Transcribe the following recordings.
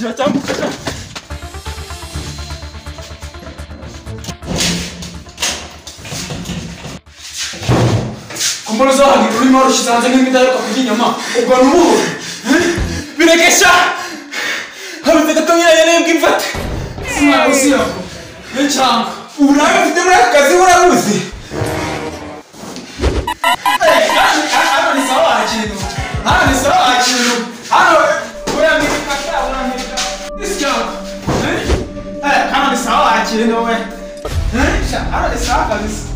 자, 짬뽕 짜자. 건반사 룰마로 시사장입니다. 거기 냠마 오가누. 비네 캐샤. 하루 내가 똥이나 얘네 김밭. 스마 오시오. 내참 우라가 비데브라 까지 우라 우시. 아니 싸워 아치노. 아니 싸워 아치노. 아니 뭐야 미 This job. Eh? Eh, I don't saw actually no way. Eh? I don't saw for this.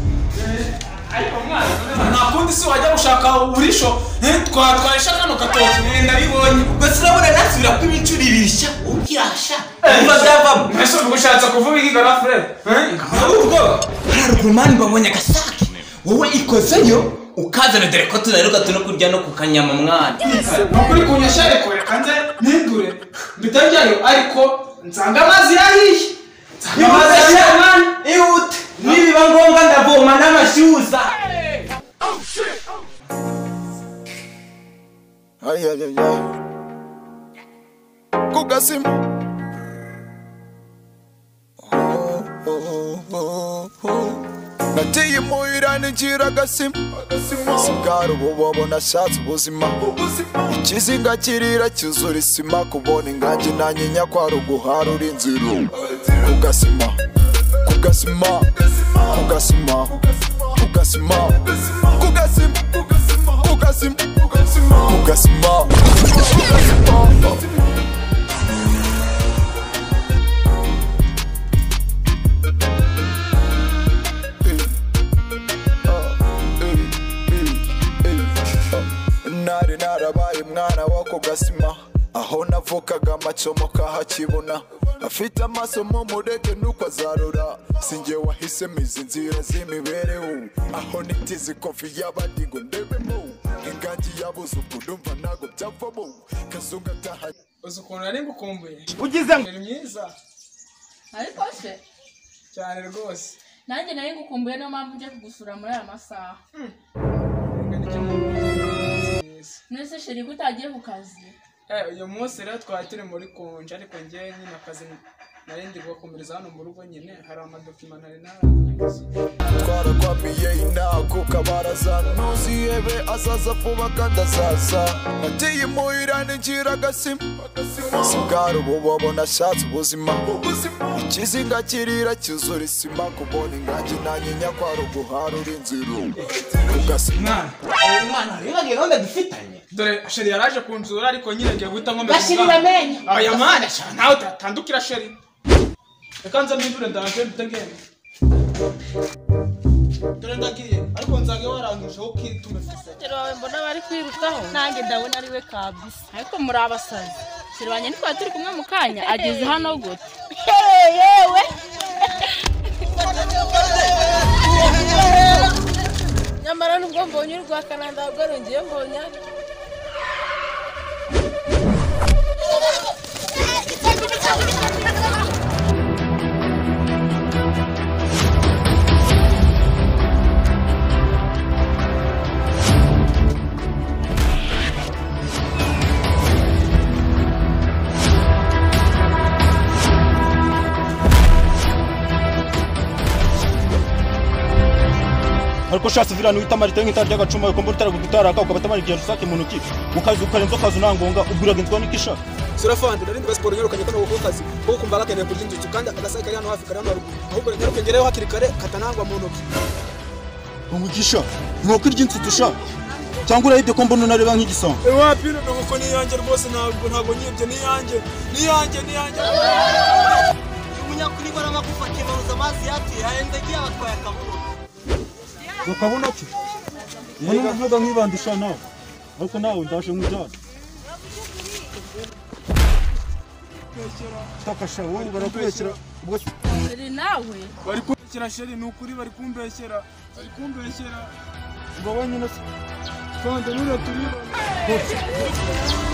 nakundi wajya gushaka uburisho eh, twa twahisha kano gatoki Eh, nabibonye Mbese urabona nasubira ko ibicuri bishya ubirasha biba byavamo mbese ubu ushatse kuvuga iki gara fred ahubwo haruguru mani mbabonye agasake wowe ikozeyo ukazana dore ko tunaruka tuno kurya no ku kanyama mwana nukuri kunyesha ariko reka nze mpindure mbitajyayo ariko nsanga amazi yahiye nsanga amazi yahiye mani ihute nibiba ngombwa ndavoma n'amashyuza Ay, ay, ay, ay. Kukasim. Oh, oh, oh, oh. nateye muhira ninjira agasima sigara ububobo nashatse ubuzima ikizinga kirira cyuzura isima kubona inganji nanyinya kwari uguharura inzira kugasima kugasima kugasima kugasima kugasima kugasima kugasima nari narabaye umwana wo ku gasima aho navukaga amacomoka hakibona afite amaso mu murege nuko azarura sinjye wahisemo izi nzira z'imibereho aho nitize kofi y'abandi ngo ndebemo ingangi yabuze ubwo ndumva ntago byavamo kazungu ataha uzi ukuntu nari ngukumbuye ugize ngo ni myiza ariko se cyane rwose nanjye nari ngukumbuye niyo mpamvu nje kugusura muri aya masaha Reka nicyo mpamvu myiza mwese sheri ko utagiye ku kazi Eh, uyu munsi rero twari turi muri konje ariko njyewe nyine akazi nari ndi gukomereza hano mu rugo nyine hari amadokima nari nararangiza twaragwamiye intago kabaraza ntuzihebe azaza vuba kandi azaza nateye imuhira ninjira agasima sigara ububobo nashatse ubuzima ikizinga kirira cyuzura isima kubona inganji nanyinya kwari uguharura inzira kugasima mwana mwana wibagiwe gahunda dufitanye dore sheri yaraje kunzura ariko nyine ngiye guhita nkomeza Bashiri umwana. bamenye. aya mwana cyane nawe utatandukira sheri reka nza mbindure ndaje mbitegere dore ndagiye ariko nzange warangije aho ukitume sheri wawe mbona bari kwirukaho nanjye ndabona ari we kabisa ariko muri abasazi sheri wanjye ntitwari turi kumwe mu kanya ageze hano gute yewe nyamara nubwo mbonye urwa kananda ahubwo rongeye mbonya ariko ushatse virana uhita marite nk'itara ry'agacuma ukumva urutara gutaraka ukaba utamara igihe rusake mu ntoki ukaza ukarenza ukaza unangonga ubwiraga inzwa n'ikisha surafandi narindi ba siporo nyirukanye kano kuko kazi kuko kumva gakeneye kurya inzuki kandi agasake kari hano hafi kari hano haruguru ahubwo nyaruke ngereyo hakiri kare katanangwa mu ntoki ngo ikisha inkoko irya insutusha cyangwa urayide ko mbona unareba nk'igisambo wapi ino nkoko ni iyanjye rwose ntabwo ntabwo nyibye ni iyanjye ni iyanjye ni iyanjye umunyakuri baramagufa kebaruza amazi yateye ayendagiye abatwaye akaburo ukabona ki mbona uvuga nk'ibandisha nawe ariko nawe ndaje nk'ujyana takasha wowe barakubeshyera ubwo sheri nawe bari kumbeshyera sheri ni ukuri bari kumbeshyera bari kumbeshyera ubwo wowe nyine se kandi nure turibona